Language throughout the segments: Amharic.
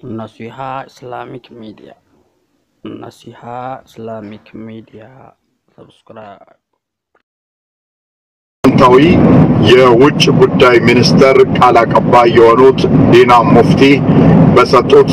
Naseeha Islamic media Nasiha Islamic media ሰብስክራይብ ፕሬዝዳንታዊ የውጭ ጉዳይ ሚኒስተር ቃል አቀባይ የሆኑት ዲና ሙፍቲ በሰጡት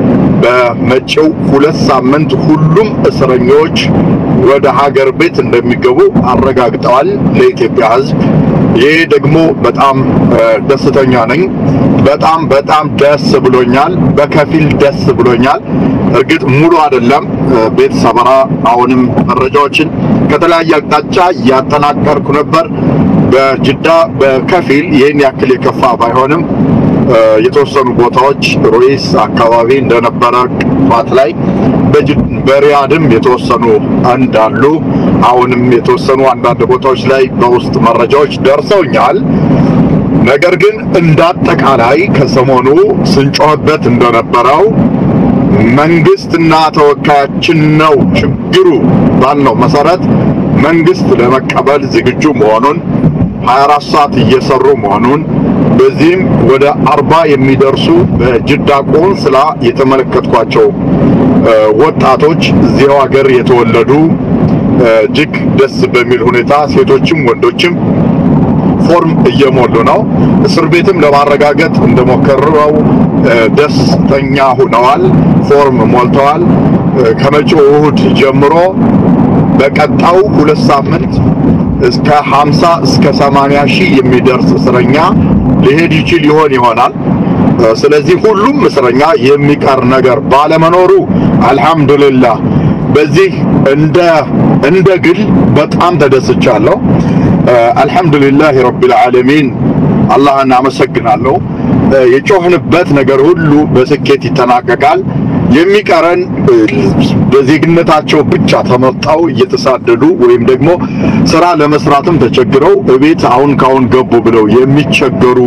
በመጪው ሁለት ሳምንት ሁሉም እስረኞች ወደ ሀገር ቤት እንደሚገቡ አረጋግጠዋል ለኢትዮጵያ ሕዝብ። ይህ ደግሞ በጣም ደስተኛ ነኝ። በጣም በጣም ደስ ብሎኛል። በከፊል ደስ ብሎኛል። እርግጥ ሙሉ አይደለም። ቤት ሰበራ አሁንም መረጃዎችን ከተለያየ አቅጣጫ እያጠናቀርኩ ነበር። በጅዳ በከፊል ይህን ያክል የከፋ ባይሆንም የተወሰኑ ቦታዎች ሩኢስ አካባቢ እንደነበረ ጧት ላይ በሪያድም የተወሰኑ እንዳሉ አሁንም የተወሰኑ አንዳንድ ቦታዎች ላይ በውስጥ መረጃዎች ደርሰውኛል። ነገር ግን እንዳጠቃላይ ከሰሞኑ ስንጮህበት እንደነበረው መንግስትና ተወካያችን ነው ችግሩ ባልነው መሰረት መንግስት ለመቀበል ዝግጁ መሆኑን 24 ሰዓት እየሰሩ መሆኑን በዚህም ወደ አርባ የሚደርሱ በጅዳ ቆንስላ የተመለከትኳቸው ወጣቶች እዚያው ሀገር የተወለዱ እጅግ ደስ በሚል ሁኔታ ሴቶችም ወንዶችም ፎርም እየሞሉ ነው። እስር ቤትም ለማረጋገጥ እንደሞከረው ደስተኛ ሆነዋል። ፎርም ሞልተዋል። ከመጪው እሁድ ጀምሮ በቀጣው ሁለት ሳምንት እስከ 50 እስከ 80 ሺህ የሚደርስ እስረኛ ሊሄድ ይችል ይሆን ይሆናል። ስለዚህ ሁሉም እስረኛ የሚቀር ነገር ባለመኖሩ አልሐምዱሊላህ በዚህ እንደ እንደ ግል በጣም ተደስቻለሁ። አልሐምዱሊላህ ረቢል ዓለሚን አላህን አመሰግናለሁ። የጮህንበት ነገር ሁሉ በስኬት ይጠናቀቃል። የሚቀረን በዜግነታቸው ብቻ ተመርጠው እየተሳደዱ ወይም ደግሞ ስራ ለመስራትም ተቸግረው እቤት አሁን ካሁን ገቡ ብለው የሚቸገሩ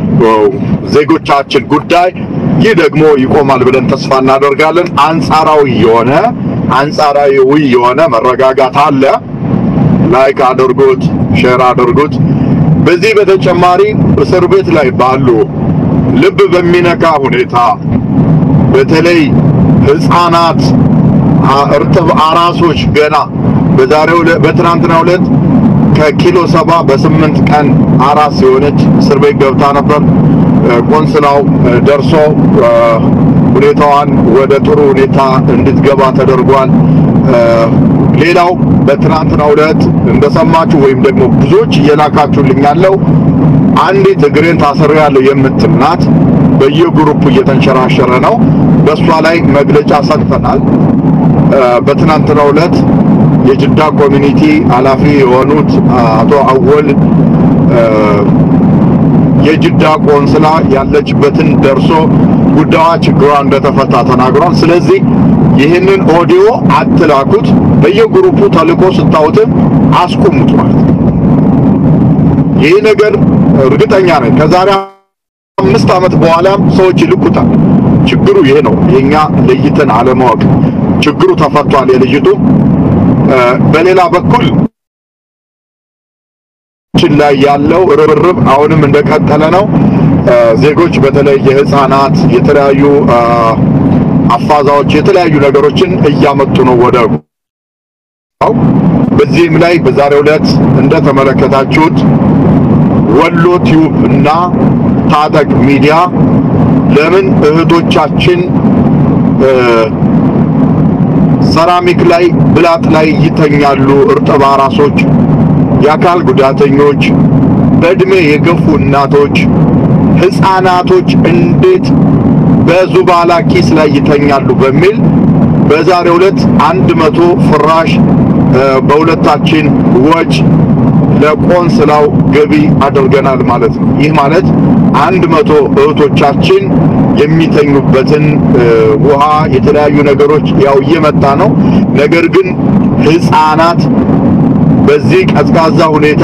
ዜጎቻችን ጉዳይ ይህ ደግሞ ይቆማል ብለን ተስፋ እናደርጋለን። አንጻራዊ የሆነ አንጻራዊ የሆነ መረጋጋት አለ። ላይክ አድርጉት፣ ሼር አድርጉት። በዚህ በተጨማሪ እስር ቤት ላይ ባሉ ልብ በሚነካ ሁኔታ በተለይ ህፃናት እርጥብ አራሶች ገና በዛሬው በትናንትናው ዕለት ከኪሎ ሰባ በስምንት ቀን አራስ የሆነች እስር ቤት ገብታ ነበር። ቆንስላው ደርሶ ሁኔታዋን ወደ ጥሩ ሁኔታ እንድትገባ ተደርጓል። ሌላው በትናንትናው ዕለት እንደሰማችሁ ወይም ደግሞ ብዙዎች እየላካችሁልኝ ያለው አንዲት እግሬን ታስሬያለሁ የምትል ናት። በየግሩፑ እየተንሸራሸረ ነው። በእሷ ላይ መግለጫ ሰጥተናል። በትናንትናው ዕለት የጅዳ ኮሚኒቲ ኃላፊ የሆኑት አቶ አወል የጅዳ ቆንስላ ያለችበትን ደርሶ ጉዳዋ ችግሯ እንደተፈታ ተናግሯል። ስለዚህ ይህንን ኦዲዮ አትላኩት፣ በየግሩፑ ተልኮ ስታዩትም አስቁሙት ማለት ነው። ይህ ነገር እርግጠኛ ነኝ ከዛሬ አምስት ዓመት በኋላም ሰዎች ይልኩታል። ችግሩ ይሄ ነው፣ የኛ ለይተን አለማወቅ። ችግሩ ተፈቷል የልጅቱ። በሌላ በኩል ችን ላይ ያለው ርብርብ አሁንም እንደቀጠለ ነው። ዜጎች በተለይ የህፃናት የተለያዩ አፋዛዎች የተለያዩ ነገሮችን እያመጡ ነው ወደ በዚህም ላይ በዛሬው ዕለት እንደተመለከታችሁት ወሎ ቲዩብ እና ታጠቅ ሚዲያ ለምን እህቶቻችን ሰራሚክ ላይ ብላጥ ላይ ይተኛሉ? እርጥብ አራሶች፣ የአካል ጉዳተኞች፣ በእድሜ የገፉ እናቶች፣ ህፃናቶች እንዴት በዙባላ ኪስ ላይ ይተኛሉ? በሚል በዛሬው ዕለት አንድ መቶ ፍራሽ በሁለታችን ወጭ ለቆንስላው ገቢ አድርገናል ማለት ነው። ይህ ማለት አንድ መቶ እህቶቻችን የሚተኙበትን ውሃ፣ የተለያዩ ነገሮች ያው እየመጣ ነው። ነገር ግን ህፃናት በዚህ ቀዝቃዛ ሁኔታ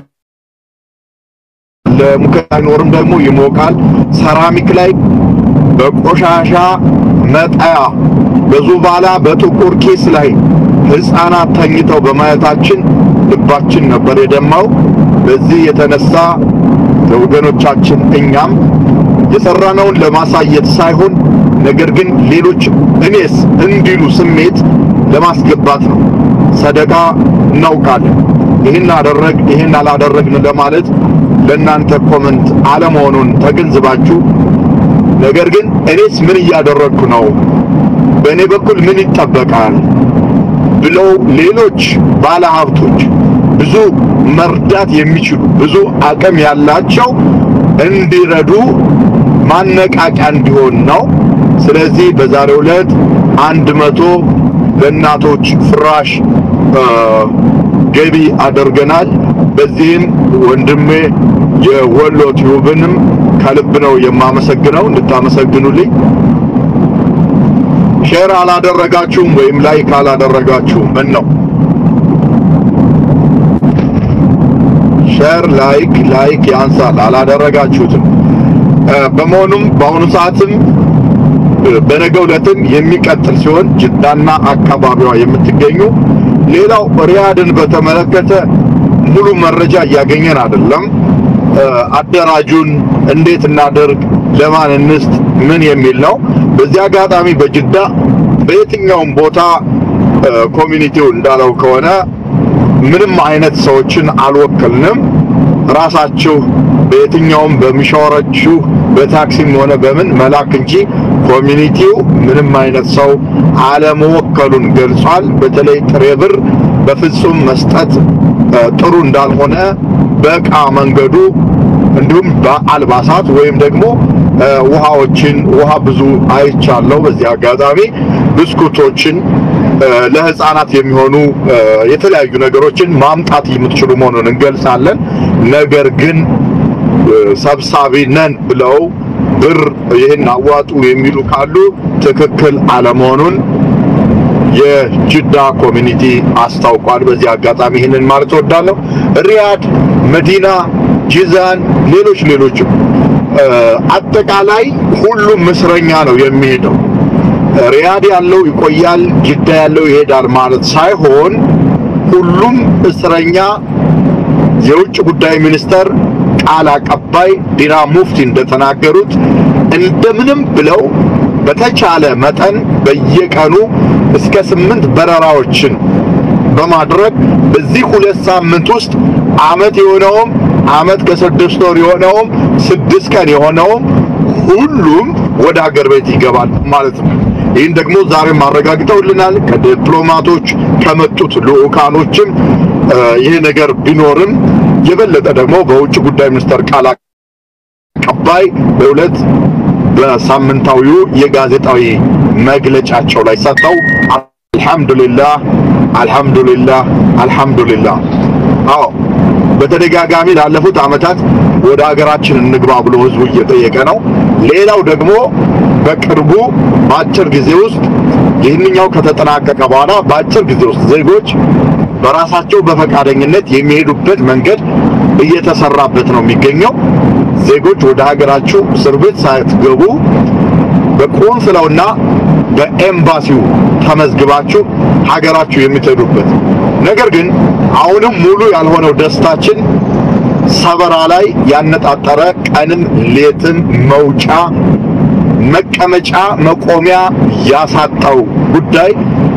ለሙቀት አይኖርም፣ ደግሞ ይሞቃል። ሰራሚክ ላይ በቆሻሻ መጣያ በዙባላ በጥቁር ኪስ ላይ ህፃናት ተኝተው በማየታችን ልባችን ነበር የደማው። በዚህ የተነሳ ወገኖቻችን እኛም የሰራነውን ለማሳየት ሳይሆን ነገር ግን ሌሎች እኔስ እንዲሉ ስሜት ለማስገባት ነው። ሰደቃ እናውቃለን። ይህን አደረግ ይህን አላደረግን ለማለት ለእናንተ ኮመንት አለመሆኑን ተገንዝባችሁ ነገር ግን እኔስ ምን እያደረግኩ ነው፣ በእኔ በኩል ምን ይጠበቃል ብለው ሌሎች ባለሀብቶች ብዙ መርዳት የሚችሉ ብዙ አቅም ያላቸው እንዲረዱ ማነቃቂያ እንዲሆን ነው። ስለዚህ በዛሬው ዕለት አንድ መቶ ለእናቶች ፍራሽ ገቢ አድርገናል። በዚህም ወንድሜ የወሎ ቲዩብንም ከልብ ነው የማመሰግነው። እንድታመሰግኑልኝ ሼር አላደረጋችሁም ወይም ላይክ አላደረጋችሁም ምን ነው? ሼር ላይክ ላይክ ያንሳል፣ አላደረጋችሁትም። በመሆኑም በአሁኑ ሰዓትም በነገው ዕለትም የሚቀጥል ሲሆን ጅዳና አካባቢዋ የምትገኙ ሌላው ሪያድን በተመለከተ ሙሉ መረጃ እያገኘን አይደለም። አደራጁን እንዴት እናደርግ፣ ለማን እንስጥ፣ ምን የሚል ነው። በዚህ አጋጣሚ በጅዳ በየትኛውም ቦታ ኮሚኒቲው እንዳለው ከሆነ ምንም አይነት ሰዎችን አልወከልንም። ራሳችሁ በየትኛውም በሚሻወራችሁ በታክሲም ሆነ በምን መላክ እንጂ ኮሚኒቲው ምንም አይነት ሰው አለመወከሉን ገልጿል። በተለይ ጥሬ ብር በፍጹም መስጠት ጥሩ እንዳልሆነ በእቃ መንገዱ እንዲሁም በአልባሳት ወይም ደግሞ ውሃዎችን ውሃ ብዙ አይቻለሁ። በዚህ አጋጣሚ ብስኩቶችን ለህፃናት የሚሆኑ የተለያዩ ነገሮችን ማምጣት የምትችሉ መሆኑን እንገልጻለን። ነገር ግን ሰብሳቢ ነን ብለው ብር ይህን አዋጡ የሚሉ ካሉ ትክክል አለመሆኑን የጅዳ ኮሚኒቲ አስታውቋል። በዚህ አጋጣሚ ይህንን ማለት እወዳለሁ። ሪያድ፣ መዲና፣ ጂዛን፣ ሌሎች ሌሎችም አጠቃላይ ሁሉም እስረኛ ነው የሚሄደው። ሪያድ ያለው ይቆያል፣ ጅዳ ያለው ይሄዳል ማለት ሳይሆን ሁሉም እስረኛ የውጭ ጉዳይ ሚኒስተር ቃል አቀባይ ዲና ሙፍቲ እንደተናገሩት እንደምንም ብለው በተቻለ መጠን በየቀኑ እስከ ስምንት በረራዎችን በማድረግ በዚህ ሁለት ሳምንት ውስጥ አመት የሆነውም አመት ከስድስት ወር የሆነውም ስድስት ቀን የሆነውም ሁሉም ወደ ሀገር ቤት ይገባል ማለት ነው። ይህን ደግሞ ዛሬም አረጋግጠውልናል። ከዲፕሎማቶች ከመጡት ልዑካኖችም ይሄ ነገር ቢኖርም የበለጠ ደግሞ በውጭ ጉዳይ ሚኒስቴር ቃል አቀባይ በሁለት በሳምንታዊው የጋዜጣዊ መግለጫቸው ላይ ሰጥተው አልሐምዱሊላህ አልሐምዱሊላህ አልሐምዱሊላህ አዎ በተደጋጋሚ ላለፉት ዓመታት ወደ ሀገራችን እንግባ ብሎ ህዝቡ እየጠየቀ ነው። ሌላው ደግሞ በቅርቡ በአጭር ጊዜ ውስጥ ይህንኛው ከተጠናቀቀ በኋላ በአጭር ጊዜ ውስጥ ዜጎች በራሳቸው በፈቃደኝነት የሚሄዱበት መንገድ እየተሰራበት ነው የሚገኘው። ዜጎች ወደ ሀገራችሁ እስር ቤት ሳትገቡ በቆንስላውና በኤምባሲው ተመዝግባችሁ ሀገራችሁ የምትሄዱበት ነገር ግን አሁንም ሙሉ ያልሆነው ደስታችን ሰበራ ላይ ያነጣጠረ ቀንም ሌትም መውጫ መቀመጫ መቆሚያ ያሳጣው ጉዳይ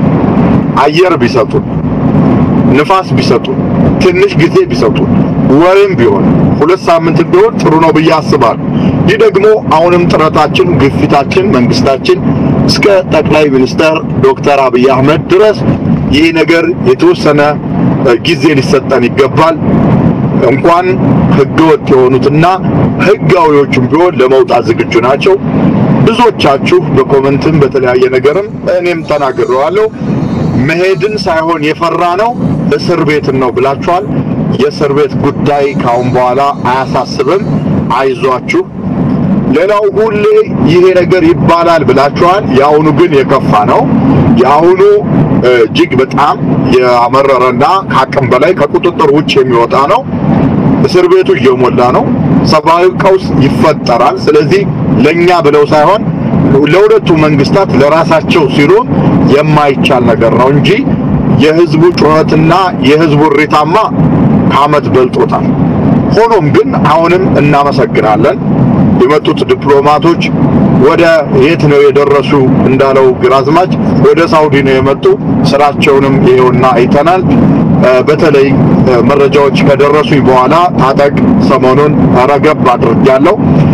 አየር ቢሰጡን ንፋስ ቢሰጡን ትንሽ ጊዜ ቢሰጡን ወሬም ቢሆን ሁለት ሳምንት ቢሆን ጥሩ ነው ብዬ አስባለሁ። ይህ ደግሞ አሁንም ጥረታችን፣ ግፊታችን መንግስታችን እስከ ጠቅላይ ሚኒስትር ዶክተር አብይ አህመድ ድረስ ይህ ነገር የተወሰነ ጊዜ ሊሰጠን ይገባል። እንኳን ህገወጥ የሆኑትና ህጋዊዎቹም ቢሆን ለመውጣት ዝግጁ ናቸው። ብዙዎቻችሁ በኮመንትም በተለያየ ነገርም እኔም ተናግሬዋለሁ። መሄድን ሳይሆን የፈራ ነው እስር ቤትን ነው ብላችኋል። የእስር ቤት ጉዳይ ካሁን በኋላ አያሳስብም፣ አይዟችሁ። ሌላው ሁሌ ይሄ ነገር ይባላል ብላችኋል። የአሁኑ ግን የከፋ ነው። የአሁኑ እጅግ በጣም ያመረረና ከአቅም በላይ ከቁጥጥር ውጭ የሚወጣ ነው። እስር ቤቱ እየሞላ ነው። ሰብአዊ ቀውስ ይፈጠራል። ስለዚህ ለኛ ብለው ሳይሆን ለሁለቱ መንግስታት ለራሳቸው ሲሉ የማይቻል ነገር ነው እንጂ የህዝቡ ጩኸትና የህዝቡ እሪታማ ከአመት በልጦታል። ሆኖም ግን አሁንም እናመሰግናለን የመጡት ዲፕሎማቶች ወደ የት ነው የደረሱ እንዳለው ግራዝማች ወደ ሳውዲ ነው የመጡ። ስራቸውንም ይኸውና አይተናል። በተለይ መረጃዎች ከደረሱኝ በኋላ ታጠቅ ሰሞኑን ረገብ አድርጌያለሁ።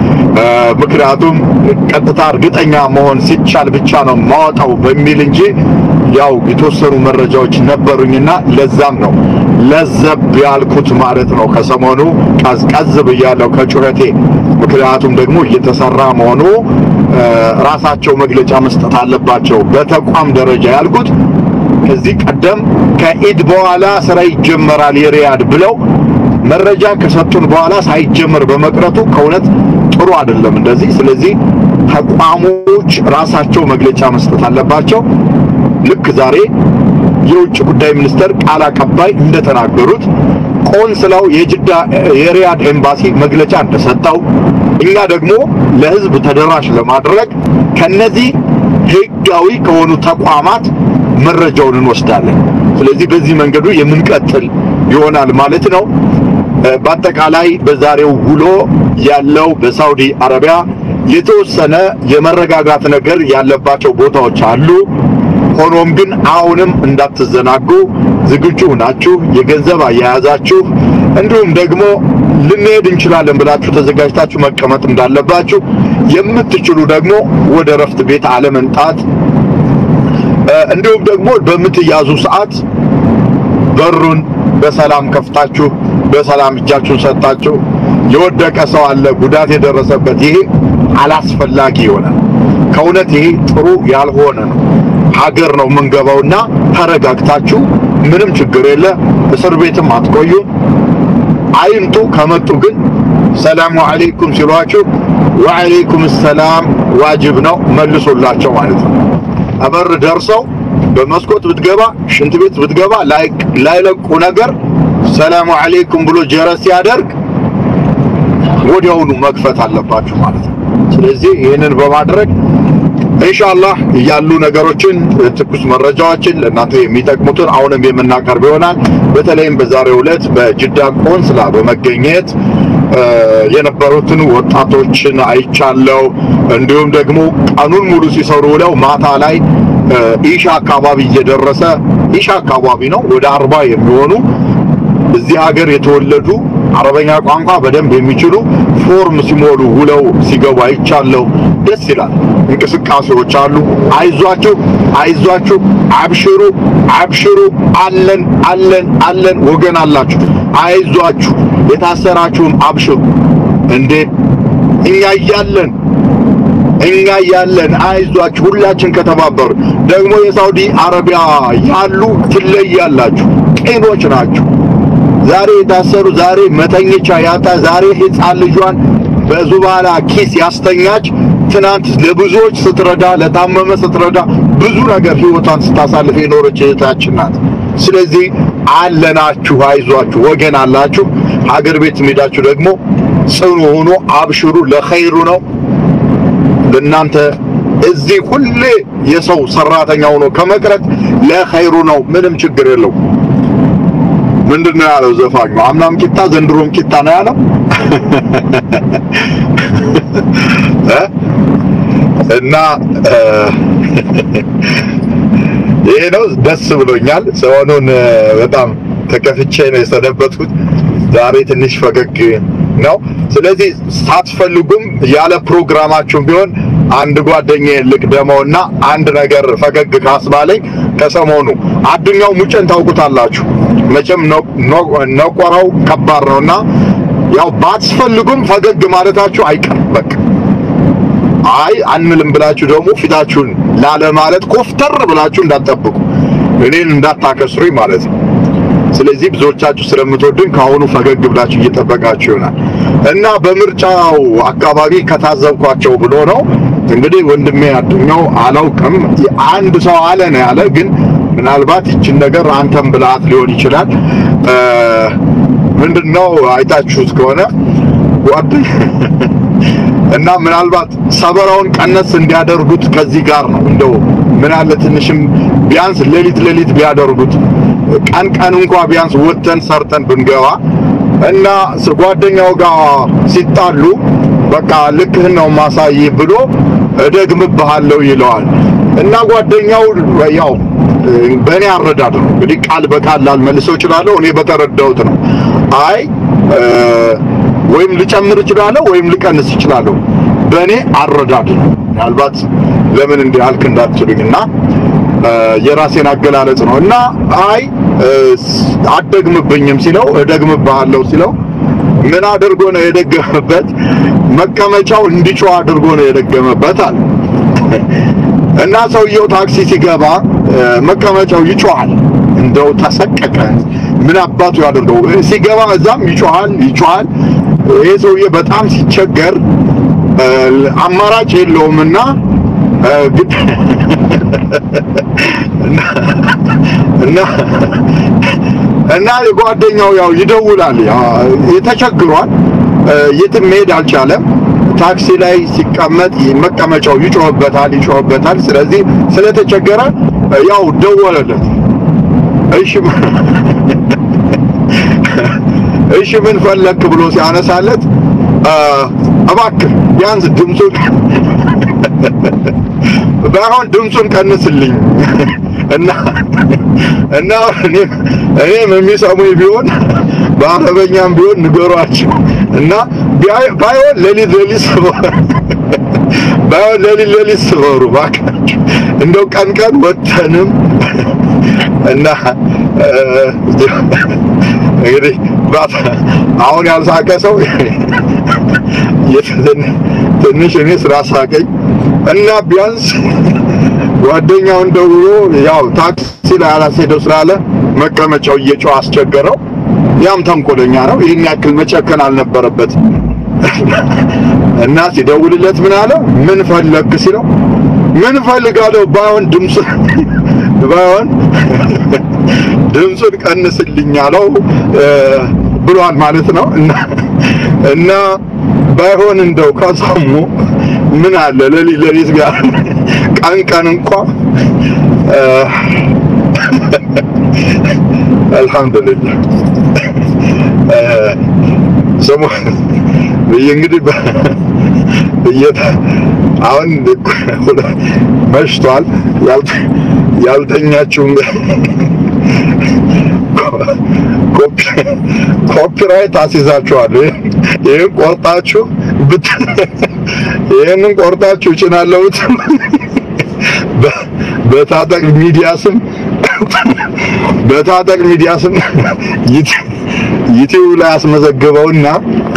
ምክንያቱም ቀጥታ እርግጠኛ መሆን ሲቻል ብቻ ነው ማወጣው በሚል እንጂ ያው የተወሰኑ መረጃዎች ነበሩኝና ለዛም ነው ለዘብ ያልኩት ማለት ነው። ከሰሞኑ ቀዝቀዝ ብያለሁ ከጩኸቴ። ምክንያቱም ደግሞ እየተሰራ መሆኑ ራሳቸው መግለጫ መስጠት አለባቸው በተቋም ደረጃ ያልኩት ከዚህ ቀደም ከኢድ በኋላ ስራ ይጀመራል የሪያድ ብለው መረጃ ከሰጡን በኋላ ሳይጀመር በመቅረቱ ከእውነት ጥሩ አይደለም እንደዚህ። ስለዚህ ተቋሞች ራሳቸው መግለጫ መስጠት አለባቸው። ልክ ዛሬ የውጭ ጉዳይ ሚኒስተር ቃል አቀባይ እንደተናገሩት ቆንስላው የጅዳ የሪያድ ኤምባሲ መግለጫ እንደሰጠው እኛ ደግሞ ለህዝብ ተደራሽ ለማድረግ ከነዚህ ህጋዊ ከሆኑ ተቋማት መረጃውን እንወስዳለን። ስለዚህ በዚህ መንገዱ የምንቀጥል ይሆናል ማለት ነው። በአጠቃላይ በዛሬው ውሎ ያለው በሳውዲ አረቢያ የተወሰነ የመረጋጋት ነገር ያለባቸው ቦታዎች አሉ። ሆኖም ግን አሁንም እንዳትዘናጉ ዝግጁ ናችሁ፣ የገንዘብ አያያዛችሁ እንዲሁም ደግሞ ልንሄድ እንችላለን ብላችሁ ተዘጋጅታችሁ መቀመጥ እንዳለባችሁ፣ የምትችሉ ደግሞ ወደ ረፍት ቤት አለመንጣት እንዲሁም ደግሞ በምትያዙ ሰዓት በሩን በሰላም ከፍታችሁ በሰላም እጃችሁን ሰጣችሁ። የወደቀ ሰው አለ፣ ጉዳት የደረሰበት ይሄ አላስፈላጊ ይሆናል። ከእውነት ይሄ ጥሩ ያልሆነ ነው። ሀገር ነው የምንገባውና ተረጋግታችሁ ምንም ችግር የለ። እስር ቤትም አትቆዩ፣ አይምጡ። ከመጡ ግን ሰላሙ አለይኩም ሲሏችሁ ወአለይኩም ሰላም ዋጅብ ነው መልሶላቸው ማለት ነው። አበር ደርሰው በመስኮት ብትገባ ሽንት ቤት ብትገባ ላይለቁ ነገር ሰላሙ አለይኩም ብሎ ጀረስ ሲያደርግ ወዲያውኑ መክፈት አለባችሁ ማለት ነው። ስለዚህ ይህንን በማድረግ ኢንሻአላህ ያሉ ነገሮችን ትኩስ መረጃዎችን ለእናንተ የሚጠቅሙትን አሁንም የምናቀርብ ይሆናል። በተለይም በዛሬው ዕለት በጅዳ ቆንስላ በመገኘት የነበሩትን ወጣቶችን አይቻለው። እንዲሁም ደግሞ ቀኑን ሙሉ ሲሰሩ ውለው ማታ ላይ ኢሻ አካባቢ እየደረሰ ኢሻ አካባቢ ነው ወደ አርባ የሚሆኑ እዚህ ሀገር የተወለዱ አረበኛ ቋንቋ በደንብ የሚችሉ ፎርም ሲሞሉ ውለው ሲገቡ አይቻለው። ደስ ይላል። እንቅስቃሴዎች አሉ። አይዟችሁ፣ አይዟችሁ፣ አብሽሩ፣ አብሽሩ፣ አለን፣ አለን፣ አለን። ወገን አላችሁ፣ አይዟችሁ፣ የታሰራችሁም አብሽሩ። እንዴ እኛ እያለን እኛ ያለን አይዟችሁ፣ ሁላችን ከተባበሩ ደግሞ የሳውዲ አረቢያ ያሉ ትለያላችሁ፣ ቅኖች ናችሁ። ዛሬ የታሰሩ ዛሬ መተኘቻ ያጣ ዛሬ ሕፃን ልጇን በዙባላ ኪስ ያስተኛች ትናንት ለብዙዎች ስትረዳ ለታመመ ስትረዳ ብዙ ነገር ህይወቷን ስታሳልፍ የኖረች እህታችን ናት። ስለዚህ አለናችሁ፣ አይዟችሁ፣ ወገን አላችሁ። ሀገር ቤት ሄዳችሁ ደግሞ ጽኑ ሆኖ አብሽሩ፣ ለኸይሩ ነው ለእናንተ እዚህ ሁሌ የሰው ሰራተኛ ሆኖ ከመቅረት ለኸይሩ ነው። ምንም ችግር የለው። ምንድን ነው ያለው ዘፋኙ? አምናም ቂጣ ዘንድሮም ቂጣ ነው ያለው እና ይሄ ነው። ደስ ብሎኛል። ሰሞኑን በጣም ተከፍቼ ነው የሰነበትኩት። ዛሬ ትንሽ ፈገግ ነው። ስለዚህ ሳትፈልጉም ያለ ፕሮግራማችሁም ቢሆን አንድ ጓደኛዬ ልቅደመውና አንድ ነገር ፈገግ ካስባለኝ ከሰሞኑ አዱኛው ሙጨን ታውቁታላችሁ መቼም ነቆራው ከባድ ነውና ያው ባትፈልጉም ፈገግ ማለታችሁ አይቀርም። በቃ አይ አንልም ብላችሁ ደግሞ ፊታችሁን ላለ ማለት ኮፍተር ብላችሁ እንዳትጠብቁ እኔን እንዳታከስሩኝ ማለት ነው። ስለዚህ ብዙዎቻችሁ ስለምትወዱኝ ከአሁኑ ፈገግ ብላችሁ እየጠበቃችሁ ይሆናል እና በምርጫው አካባቢ ከታዘብኳቸው ብሎ ነው እንግዲህ ወንድሜ አዱኛው አላውቅም፣ አንድ ሰው አለ ነው ያለ። ግን ምናልባት ይችን ነገር አንተም ብላት ሊሆን ይችላል። ምንድነው አይታችሁት ከሆነ ጓድ እና ምናልባት ሰበራውን ቀነስ እንዲያደርጉት ከዚህ ጋር ነው እንደው ምን አለ ትንሽም ቢያንስ ሌሊት ሌሊት ቢያደርጉት ቀን ቀን እንኳ ቢያንስ ወተን ሰርተን ብንገባ እና ጓደኛው ጋር ሲጣሉ በቃ ልክህን ነው ማሳይ ብሎ እደግምብሃለሁ ይለዋል እና ጓደኛው ያው በእኔ አረዳድ ነው እንግዲህ ቃል በቃል ላልመልሰው እችላለሁ። እኔ በተረዳሁት ነው። አይ ወይም ልጨምር እችላለሁ ወይም ልቀንስ እችላለሁ። በእኔ አረዳድ ነው። ምናልባት ለምን እንዲህ አልክ እንዳትሉኝና የራሴን አገላለጽ ነው እና አይ አትደግምብኝም ሲለው እደግምብሃለሁ ሲለው ምን አድርጎ ነው የደገመበት? መቀመጫው እንዲጮህ አድርጎ ነው የደገመበት አለ እና ሰውየው ታክሲ ሲገባ መቀመጫው ይጮሃል። እንደው ተሰቀቀ። ምን አባቱ ያደርገው? ሲገባ እዛም ይጮሃል ይጮሃል። ይሄ ሰውዬ በጣም ሲቸገር አማራጭ የለውምና ግድ እና እና ጓደኛው ያው ይደውላል። ተቸግሯል። የትም መሄድ አልቻለም። ታክሲ ላይ ሲቀመጥ መቀመጫው ይጮህበታል ይጮህበታል። ስለዚህ ስለተቸገረ ያው ደወለለት። እሺ እሺ ምን ፈለክ ብሎ ሲያነሳለት እባክህ ቢያንስ ድምፁን ባይሆን ድምፁን ቀንስልኝ እና እና እኔም እኔም የሚሰሙኝ ቢሆን በአረበኛም ቢሆን ንገሯቸው እና ባይሆን ሌሊት ሌሊት ባይሆን ሌሊት ሌሊት ስበሩ እባካችሁ እንደው ቀን ቀን ወተንም እና እንግዲህ አሁን ያልሳቀ ሰው ትንሽ እኔ ስላሳቀኝ እና ቢያንስ ጓደኛውን ደውሎ ያው ታክሲ ላይ አላስሄደው ስላለ መቀመጫው እየጮህ አስቸገረው። ያም ተንኮለኛ ነው። ይህን ያክል መጨከን አልነበረበት እና ሲደውልለት ምን አለው? ምን ፈለግ ሲለው ምን ፈልጋለሁ ባይሆን ድምፅ ባይሆን ድምፁን ቀንስልኝ አለው ብሏል ማለት ነው እና እና ባይሆን እንደው ከሰሙ ምን አለ ለሊት ለሊት ጋር ቀን ቀን እንኳ አልহামዱሊላህ ሰሙ እንግዲህ አሁን መሽቷል። ያልተኛችሁ ኮፒራይት አስይዛችኋል። ይህን ቆርጣችሁ ይህንን ቆርጣችሁ ጭናለሁት በታጠቅ ሚዲያ ስም በታጠቅ ሚዲያ ስም ዩቲዩብ ላይ አስመዘግበውና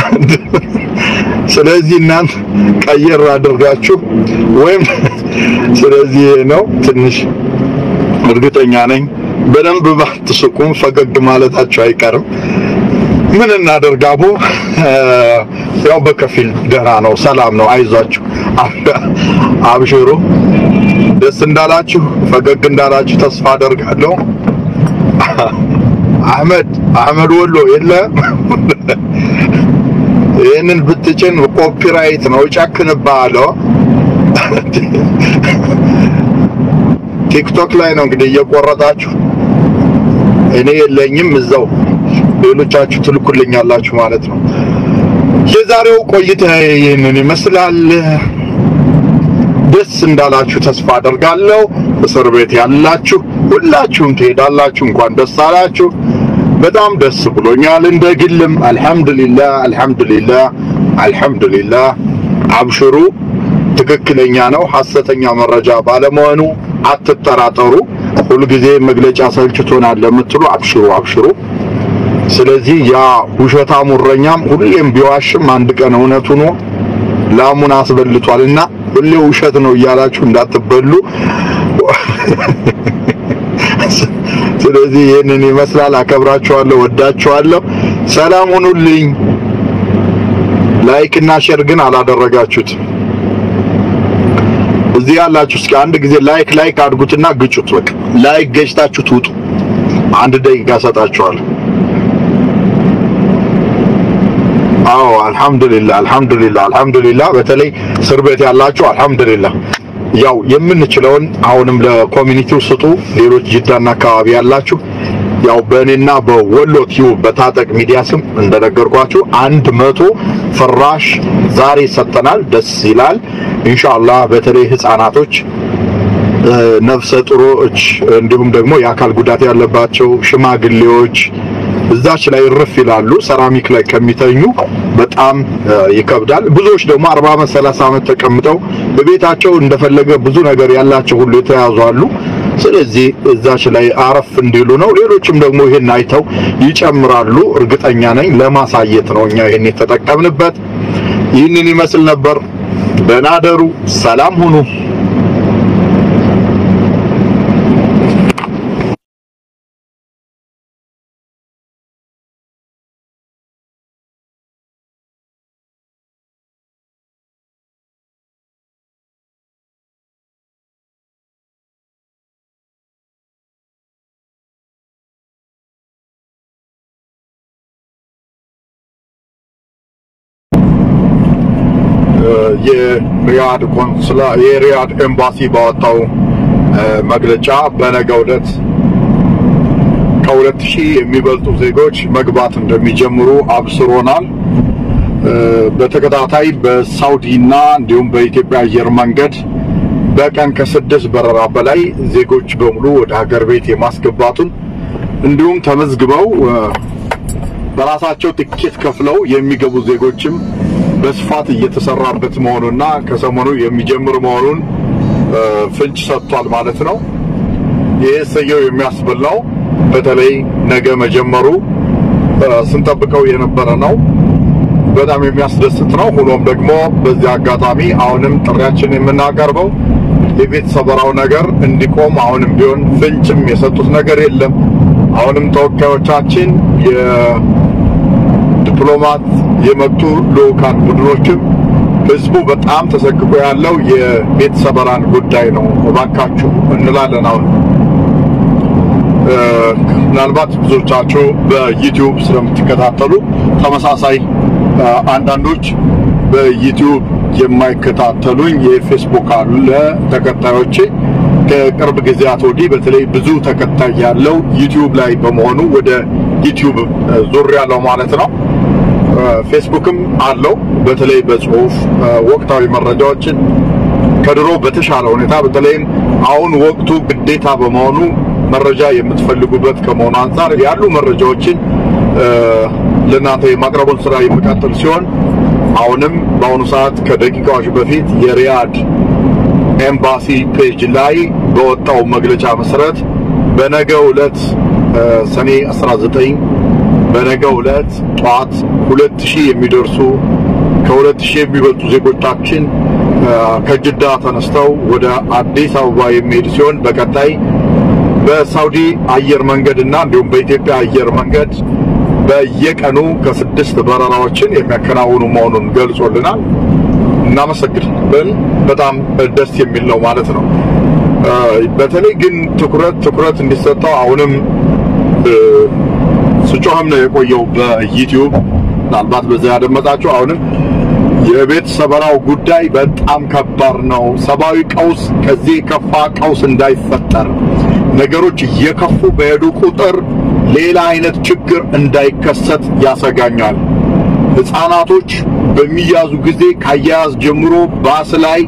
ስለዚህ እናንተ ቀየር አድርጋችሁ ወይም ስለዚህ ነው ትንሽ እርግጠኛ ነኝ በደንብ ባትስቁም ፈገግ ማለታቸው አይቀርም። ምን እናደርግ አቦ፣ ያው በከፊል ደህና ነው፣ ሰላም ነው። አይዟችሁ፣ አብሽሩ። ደስ እንዳላችሁ ፈገግ እንዳላችሁ ተስፋ አደርጋለሁ። አህመድ አህመድ ወሎ የለም። ይህንን ብትጭን ኮፒራይት ነው፣ እጨክንብሃለሁ። ቲክቶክ ላይ ነው እንግዲህ እየቆረጣችሁ እኔ የለኝም እዛው ሌሎቻችሁ ትልኩልኛላችሁ ማለት ነው። የዛሬው ቆይታ ይህንን ይመስላል። ደስ እንዳላችሁ ተስፋ አደርጋለሁ። እስር ቤት ያላችሁ ሁላችሁም ትሄዳላችሁ። እንኳን ደስ አላችሁ። በጣም ደስ ብሎኛል። እንደ ግልም አልሐምዱሊላህ አልሐምዱሊላህ አልሐምዱሊላህ። አብሽሩ። ትክክለኛ ነው፣ ሐሰተኛ መረጃ ባለመሆኑ አትጠራጠሩ። ሁልጊዜ መግለጫ ሰልችቶናል ለምትሉ አብሽሩ አብሽሩ። ስለዚህ ያ ውሸታሙ እረኛም ሁሌም ቢዋሽም አንድ ቀን እውነት ሆኖ ላሙን አስበልቷልና ሁሌ ውሸት ነው እያላችሁ እንዳትበሉ። ስለዚህ ይህንን ይመስላል። አከብራችኋለሁ፣ ወዳችኋለሁ። ሰላም ሁኑልኝ። ላይክ እና ሼር ግን አላደረጋችሁት። እዚህ ያላችሁ እስኪ አንድ ጊዜ ላይክ ላይክ አድርጉትና ግጩት። በቃ ላይክ ገጭታችሁ ትውጡ። አንድ ደቂቃ ሰጣችኋለሁ። አዎ አልሐምዱሊላህ አልሐምዱሊላህ አልሐምዱሊላህ። በተለይ እስር ቤት ያላችሁ አልሐምዱሊላህ። ያው የምንችለውን አሁንም ለኮሚኒቲው ስጡ። ሌሎች ጅዳና አካባቢ ያላችሁ ያው በእኔና በወሎ ቲዩብ በታጠቅ ሚዲያ ስም እንደነገርኳችሁ አንድ መቶ ፍራሽ ዛሬ ሰጠናል። ደስ ይላል። ኢንሻአላህ በተለይ ህፃናቶች ነፍሰ ጡሮች እንዲሁም ደግሞ የአካል ጉዳት ያለባቸው ሽማግሌዎች እዛች ላይ ርፍ ይላሉ። ሰራሚክ ላይ ከሚተኙ በጣም ይከብዳል። ብዙዎች ደግሞ 40 ዓመት 30 ዓመት ተቀምጠው በቤታቸው እንደፈለገ ብዙ ነገር ያላቸው ሁሉ የተያዙ አሉ። ስለዚህ እዛች ላይ አረፍ እንዲሉ ነው። ሌሎችም ደግሞ ይሄን አይተው ይጨምራሉ። እርግጠኛ ነኝ ለማሳየት ነው እኛ ይሄን የተጠቀምንበት። ይህንን ይመስል ነበር። ደህና ደሩ። ሰላም ሁኑ። የሪያድ ቆንስላ የሪያድ ኤምባሲ ባወጣው መግለጫ በነገው ዕለት ከሁለት ሺህ የሚበልጡ ዜጎች መግባት እንደሚጀምሩ አብስሮናል። በተከታታይ በሳውዲና እንዲሁም በኢትዮጵያ አየር መንገድ በቀን ከስድስት በረራ በላይ ዜጎች በሙሉ ወደ ሀገር ቤት የማስገባቱን እንዲሁም ተመዝግበው በራሳቸው ትኬት ከፍለው የሚገቡ ዜጎችም በስፋት እየተሰራበት መሆኑና ከሰሞኑ የሚጀምር መሆኑን ፍንጭ ሰጥቷል ማለት ነው። ይህ ሰየው የሚያስብል ነው። በተለይ ነገ መጀመሩ ስንጠብቀው የነበረ ነው። በጣም የሚያስደስት ነው። ሆኖም ደግሞ በዚህ አጋጣሚ አሁንም ጥሪያችን የምናቀርበው የቤት ሰበራው ነገር እንዲቆም አሁንም ቢሆን ፍንጭም የሰጡት ነገር የለም። አሁንም ተወካዮቻችን ዲፕሎማት የመጡ ልኡካን ቡድኖችም ህዝቡ በጣም ተሰቅቆ ያለው የቤት ሰበራን ጉዳይ ነው፣ እባካችሁ እንላለን። አሁን ምናልባት ብዙዎቻችሁ በዩቲዩብ ስለምትከታተሉ ተመሳሳይ አንዳንዶች በዩቲዩብ የማይከታተሉኝ የፌስቡክ አለ ተከታዮቼ ከቅርብ ጊዜያት ወዲህ በተለይ ብዙ ተከታይ ያለው ዩቲዩብ ላይ በመሆኑ ወደ ዩቲዩብ ዙር ያለው ማለት ነው። ፌስቡክም አለው። በተለይ በጽሁፍ ወቅታዊ መረጃዎችን ከድሮ በተሻለ ሁኔታ በተለይም አሁን ወቅቱ ግዴታ በመሆኑ መረጃ የምትፈልጉበት ከመሆኑ አንጻር ያሉ መረጃዎችን ለእናንተ የማቅረቡን ስራ የሚቀጥል ሲሆን አሁንም በአሁኑ ሰዓት ከደቂቃዎች በፊት የሪያድ ኤምባሲ ፔጅ ላይ በወጣው መግለጫ መሰረት በነገው ዕለት ሰኔ 19 በነገው ዕለት ጠዋት 2000 የሚደርሱ ከ2000 የሚበልጡ ዜጎቻችን ከጅዳ ተነስተው ወደ አዲስ አበባ የሚሄድ ሲሆን በቀጣይ በሳውዲ አየር መንገድ እና እንዲሁም በኢትዮጵያ አየር መንገድ በየቀኑ ከስድስት በረራዎችን የሚያከናውኑ መሆኑን ገልጾልናል። እናመሰግናለን። በጣም ደስ የሚል ነው ማለት ነው። በተለይ ግን ትኩረት ትኩረት እንዲሰጠው አሁንም ስጮህም ነው የቆየው በዩቲዩብ ምናልባት በዛ ያደመጣችሁ አሁንም የቤት ሰበራው ጉዳይ በጣም ከባድ ነው። ሰብአዊ ቀውስ ከዚህ የከፋ ቀውስ እንዳይፈጠር ነገሮች እየከፉ በሄዱ ቁጥር ሌላ አይነት ችግር እንዳይከሰት ያሰጋኛል። ህፃናቶች በሚያዙ ጊዜ ካያያዝ ጀምሮ ባስ ላይ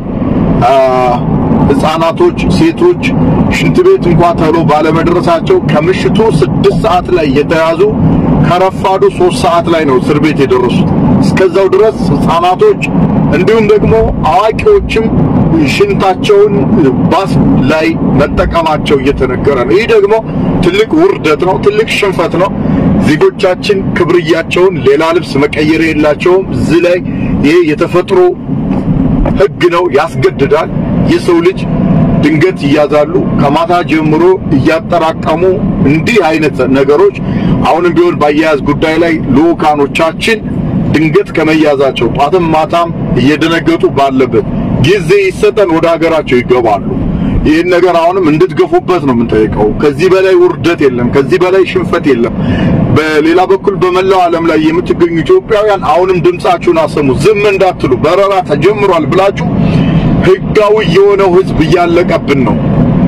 ህፃናቶች፣ ሴቶች ሽንት ቤት እንኳን ተብሎ ባለመድረሳቸው ከምሽቱ ስድስት ሰዓት ላይ የተያዙ ከረፋዱ ሶስት ሰዓት ላይ ነው እስር ቤት የደረሱት። እስከዛው ድረስ ህፃናቶች እንዲሁም ደግሞ አዋቂዎችም ሽንታቸውን ባስ ላይ መጠቀማቸው እየተነገረ ነው። ይህ ደግሞ ትልቅ ውርደት ነው፣ ትልቅ ሽንፈት ነው። ዜጎቻችን ክብርያቸውን ሌላ ልብስ መቀየር የላቸውም። እዚህ ላይ ይሄ የተፈጥሮ ህግ ነው፣ ያስገድዳል። የሰው ልጅ ድንገት ይያዛሉ። ከማታ ጀምሮ እያጠራቀሙ እንዲህ አይነት ነገሮች አሁንም ቢሆን በአያያዝ ጉዳይ ላይ ልኡካኖቻችን ድንገት ከመያዛቸው ጧትም ማታም እየደነገጡ ባለበት ጊዜ ይሰጠን ወደ ሀገራቸው ይገባሉ። ይህን ነገር አሁንም እንድትገፉበት ነው የምንጠይቀው። ከዚህ በላይ ውርደት የለም። ከዚህ በላይ ሽንፈት የለም። በሌላ በኩል በመላው ዓለም ላይ የምትገኙ ኢትዮጵያውያን አሁንም ድምጻችሁን አሰሙ። ዝም እንዳትሉ። በረራ ተጀምሯል ብላችሁ ህጋዊ የሆነው ህዝብ እያለቀብን ነው።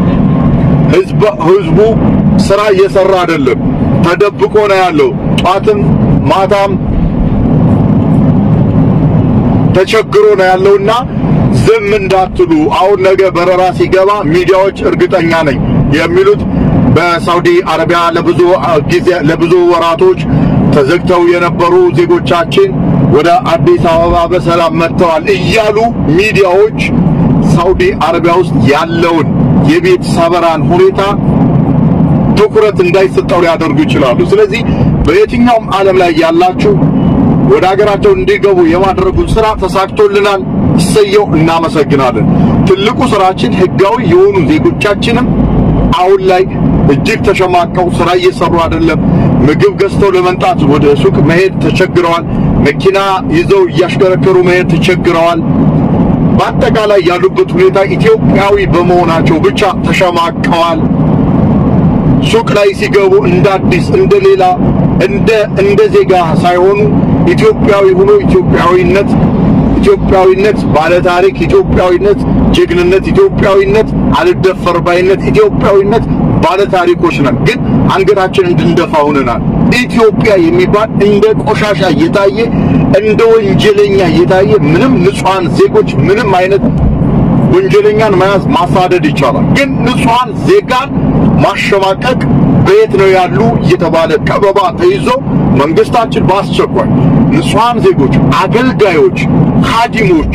ህዝቡ ስራ እየሰራ አይደለም፣ ተደብቆ ነው ያለው። ጧትም ማታም ተቸግሮ ነው ያለውና ዝም እንዳትሉ። አሁን ነገ በረራ ሲገባ ሚዲያዎች እርግጠኛ ነኝ የሚሉት በሳውዲ አረቢያ ለብዙ ጊዜ ለብዙ ወራቶች ተዘግተው የነበሩ ዜጎቻችን ወደ አዲስ አበባ በሰላም መጥተዋል እያሉ ሚዲያዎች ሳውዲ አረቢያ ውስጥ ያለውን የቤት ሰበራን ሁኔታ ትኩረት እንዳይሰጠው ሊያደርጉ ይችላሉ። ስለዚህ በየትኛውም ዓለም ላይ ያላችሁ ወደ ሀገራቸው እንዲገቡ የማድረጉን ስራ ተሳክቶልናል። እሰየው፣ እናመሰግናለን። ትልቁ ስራችን ህጋዊ የሆኑ ዜጎቻችንም አሁን ላይ እጅግ ተሸማቀው ስራ እየሰሩ አይደለም። ምግብ ገዝተው ለመምጣት ወደ ሱቅ መሄድ ተቸግረዋል። መኪና ይዘው እያሽከረከሩ መሄድ ተቸግረዋል። በአጠቃላይ ያሉበት ሁኔታ ኢትዮጵያዊ በመሆናቸው ብቻ ተሸማቀዋል። ሱቅ ላይ ሲገቡ እንደ አዲስ እንደ ሌላ እንደ እንደ ዜጋ ሳይሆኑ ኢትዮጵያዊ ሆኖ ኢትዮጵያዊነት ኢትዮጵያዊነት ባለታሪክ ኢትዮጵያዊነት ጀግንነት ኢትዮጵያዊነት አልደፈር ባይነት ኢትዮጵያዊነት ባለታሪኮች ነን። ግን አንገታችን እንድንደፋ ሆነናል። ኢትዮጵያ የሚባል እንደ ቆሻሻ እየታየ እንደ ወንጀለኛ እየታየ ምንም ንጹሃን ዜጎች ምንም አይነት ወንጀለኛን መያዝ ማሳደድ ይቻላል። ግን ንጹሃን ዜጋን ማሸማቀቅ በየት ነው ያሉ እየተባለ ከበባ ተይዞ መንግስታችን በአስቸኳይ ንጹሃን ዜጎች፣ አገልጋዮች፣ ኻዲሞች፣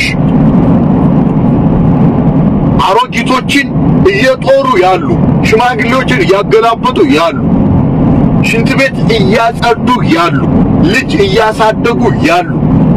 አሮጊቶችን እየጦሩ ያሉ ሽማግሌዎችን እያገላበጡ ያሉ ሽንት ቤት እያጸዱ ያሉ ልጅ እያሳደጉ ያሉ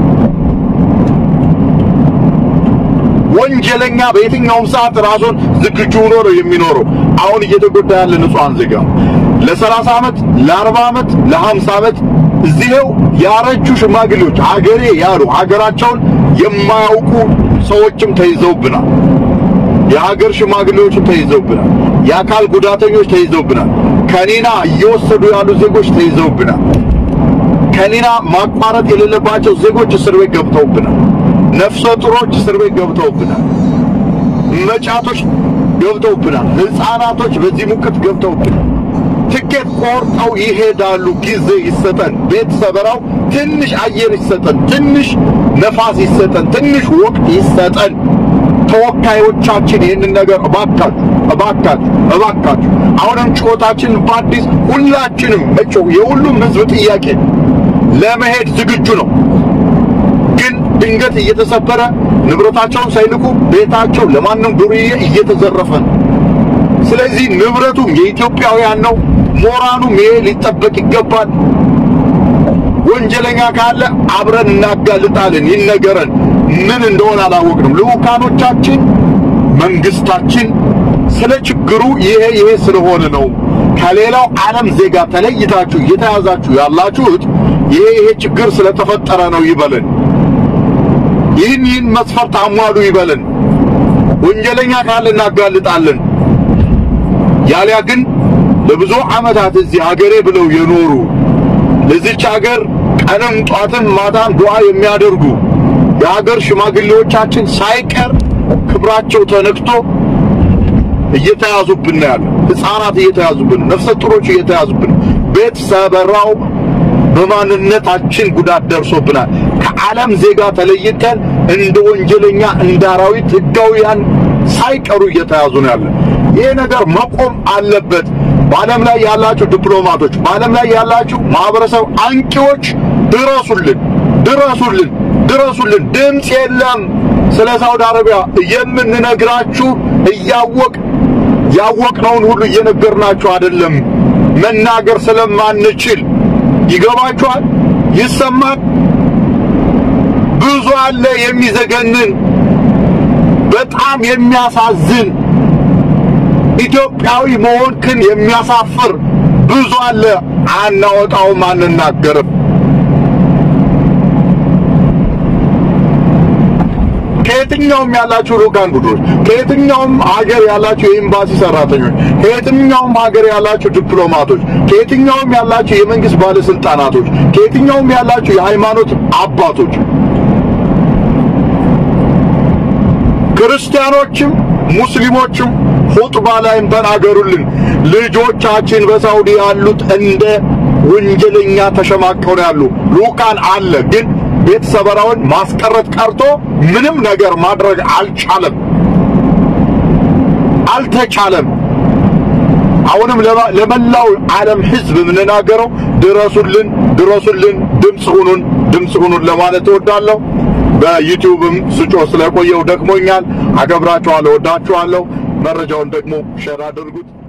ወንጀለኛ በየትኛውም ሰዓት ራሱን ዝግጁ ሆኖ ነው የሚኖረው። አሁን እየተጎዳ ያለ ንጹሃን ዜጋ ለ30 ዓመት ለ40 ዓመት ለ50 ዓመት እዚህው ያረጁ ሽማግሌዎች ሀገሬ ያሉ ሀገራቸውን የማያውቁ ሰዎችም ተይዘውብናል። የሀገር ሽማግሌዎችም ተይዘውብናል። የአካል ጉዳተኞች ተይዘውብናል። ከኒና እየወሰዱ ያሉ ዜጎች ተይዘውብናል። ከኒና ማቋረጥ የሌለባቸው ዜጎች እስር ቤት ገብተውብናል። ነፍሰ ጡሮች እስር ቤት ገብተውብናል። መጫቶች ገብተውብናል። ሕፃናቶች በዚህ ሙቀት ገብተውብናል። ትኬት ቆርጠው ይሄዳሉ። ጊዜ ይሰጠን። ቤት ሰበራው ትንሽ አየር ይሰጠን፣ ትንሽ ነፋስ ይሰጠን፣ ትንሽ ወቅት ይሰጠን። ተወካዮቻችን ይህንን ነገር እባካችሁ እባካችሁ እባካችሁ አሁንም ጩኸታችን በአዲስ ሁላችንም መጮህ የሁሉም ህዝብ ጥያቄ ለመሄድ ዝግጁ ነው። ግን ድንገት እየተሰበረ ንብረታቸውን ሳይልኩ ቤታቸው ለማንም ዱርዬ እየተዘረፈ ነው። ስለዚህ ንብረቱም የኢትዮጵያውያን ነው። ሞራኑም ይሄ ሊጠበቅ ይገባል። ወንጀለኛ ካለ አብረን እናጋልጣለን። ይነገረን። ምን እንደሆነ አላወቅንም። ልዑካኖቻችን፣ መንግስታችን ስለ ችግሩ ይሄ ይሄ ስለሆነ ነው ከሌላው ዓለም ዜጋ ተለይታችሁ እየተያዛችሁ ያላችሁት ይሄ ይሄ ችግር ስለተፈጠረ ነው ይበለን። ይህን ይህን መስፈርት አሟሉ ይበለን። ወንጀለኛ ካለ እናጋልጣለን። ያሊያ ግን ለብዙ ዓመታት እዚህ ሀገሬ ብለው የኖሩ ለዚች ሀገር ቀንም ጧትም ማታም ዱዓ የሚያደርጉ የሀገር ሽማግሌዎቻችን ሳይቀር ክብራቸው ተነክቶ እየተያዙብን ነው ያለ። ሕፃናት እየተያዙብን፣ ነፍሰ ጡሮች እየተያዙብን፣ ቤት ሰበራው በማንነታችን ጉዳት ደርሶብናል። ከዓለም ዜጋ ተለይተን እንደ ወንጀለኛ እንደ አራዊት ሕጋውያን ሳይቀሩ እየተያዙ ነው ያለ። ይሄ ነገር መቆም አለበት። በዓለም ላይ ያላችሁ ዲፕሎማቶች፣ በዓለም ላይ ያላችሁ ማህበረሰብ አንቂዎች ድረሱልን፣ ድረሱልን፣ ድረሱልን። ድምፅ የለም። ስለ ሳውዲ አረቢያ የምንነግራችሁ እያወቅ ያወቅነውን ሁሉ እየነገርናችሁ አይደለም፣ መናገር ስለማንችል ይገባችኋል። ይሰማል። ብዙ አለ የሚዘገንን በጣም የሚያሳዝን ኢትዮጵያዊ መሆንክን የሚያሳፍር ብዙ አለ። አናወጣውም፣ አንናገርም። ከየትኛውም ያላችሁ ልኡካን ቡድኖች፣ ከየትኛውም ሀገር ያላችሁ የኤምባሲ ሰራተኞች፣ ከየትኛውም ሀገር ያላችሁ ዲፕሎማቶች፣ ከየትኛውም ያላችሁ የመንግስት ባለስልጣናቶች፣ ከየትኛውም ያላችሁ የሃይማኖት አባቶች፣ ክርስቲያኖችም ሙስሊሞችም ኹጥባ ላይም ተናገሩልን። ልጆቻችን በሳውዲ ያሉት እንደ ወንጀለኛ ተሸማቀው ነው ያሉ። ልኡካን አለ ግን ቤት ሰበራውን ማስቀረት ቀርቶ ምንም ነገር ማድረግ አልቻለም፣ አልተቻለም። አሁንም ለመላው ዓለም ሕዝብ የምንናገረው ድረሱልን፣ ድረሱልን፣ ድምፅ ሁኑን፣ ድምፅ ሁኑን ለማለት እወዳለሁ። በዩቲዩብም ስጮ ስለቆየው ደክሞኛል። አከብራችኋለሁ፣ ወዳችኋለሁ። መረጃውን ደግሞ ሸር አድርጉት።